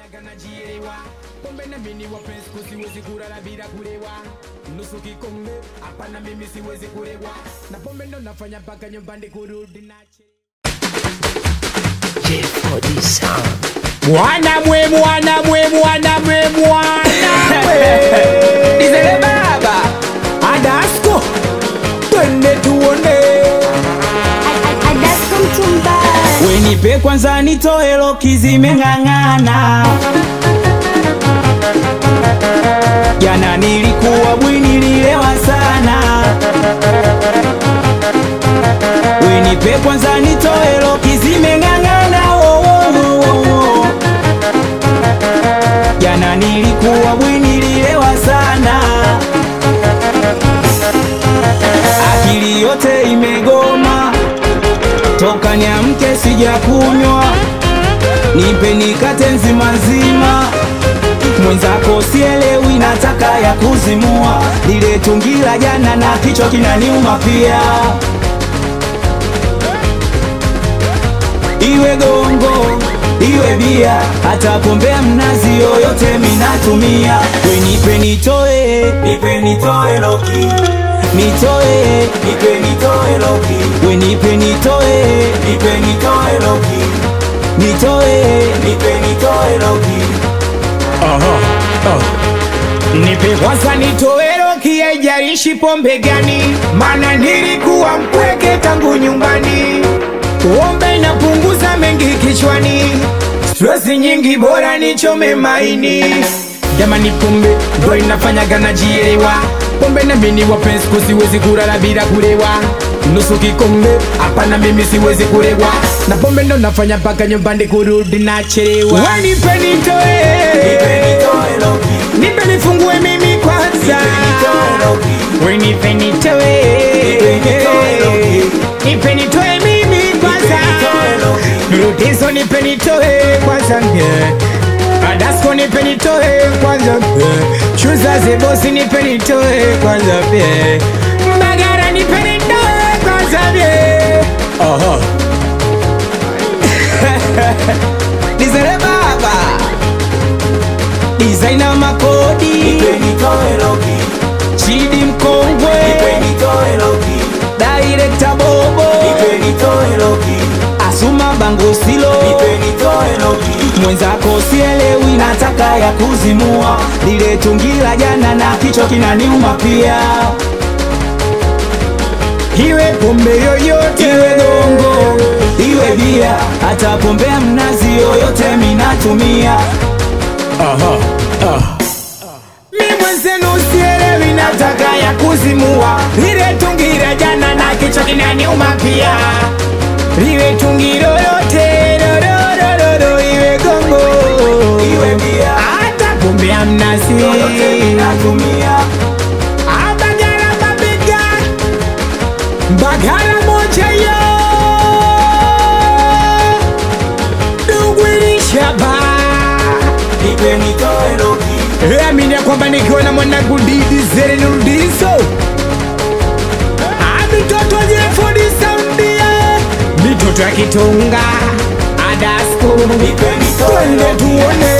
nafanyaga najielewa pombe na mimi wapenzi kusiwezi kulala bila kulewa nusu kikombe hapana mimi siwezi kulewa na pombe ndo nafanya mpaka nyumbani kurudi nachelewa mwana mwe mwana mwe mwana mwe mwana mwe dizele baba adasko twende tuone Adasko mchumba wenipe kwanza nitoe loki zimeng'ang'ana jana nilikuwa bwini nililewa sana wenipe kwanza nitoe loki zimeng'ang'ana oh, oh, oh, oh. jana nilikuwa bwini nililewa sana akili yote imegoma toka niamke sijakunywa, nipe nikate nzima nzima, mwenzako sielewi, nataka ya kuzimua, lile tungi la jana na kichwa kinaniuma pia, iwe gongo iwe bia, hata pombe ya mnazi yoyote minatumia, we nipe nitoe, nipe nitoe loki nitoe, nipe nitoe loki, we nipe nitoe, nipe nitoe loki, nitoe, nipe nitoe loki. nipe kwanza nitowero kiejarishi pombe gani mana nilikuwa mpweke tangu nyumbani pombe inapunguza mengi kichwani stresi nyingi bora nichome maini jamani pombe ndo inafanyaga najielewa pombe na mini wapenzi kusiwezi kulala bila kulewa nusu kikombe hapana mimi siwezi kulewa na pombe ndo nafanya mpaka nyumbani kurudi nachelewa wenipe nitoe Nipe nitoe loki, nipe nifungue mimi kwanza nitoe loki, wenipe nitoe Nipe nitoe loki. nipe nitoe mimi kwanza nitoe loki. rutizo nipe nitoe kwanza yeah. adasko nipe nitoe kwanza yeah. chuza zebosi nipe nitoe kwanza yeah. mbagara nipe nitoe kwanza yeah. Dizele baba, designer makodi, nipe nitoe loki, chidi mkongwe, nipe nitoe loki, director bobo, nipe nitoe loki, asuma bango silo, nipe nitoe loki, mwenzako sielewi, nataka ya kuzimua, lile tungi la jana na kichwa kinaniuma pia, iwe pombe yoyote iwe gongo, iwe bia, hata pombe ya mnazi yoyote minatumia. mi mwenzenu sielewi nataka ya kuzimua lile tungira jana na kichwa kinaniuma pia liwe tungi lolote lololololo iwe gongo Iwe bia. hata pombe ya mnazi yoyote minatumia. abagala mabega mbagala moja yo dugwilishaba Nipe nitoe loki, amini ya kwamba nikiwa na mwanangu didi zerenudiso mitoto jefodisaundia mitoto ya kitunga adasko nipe nitoe twende loki, tuone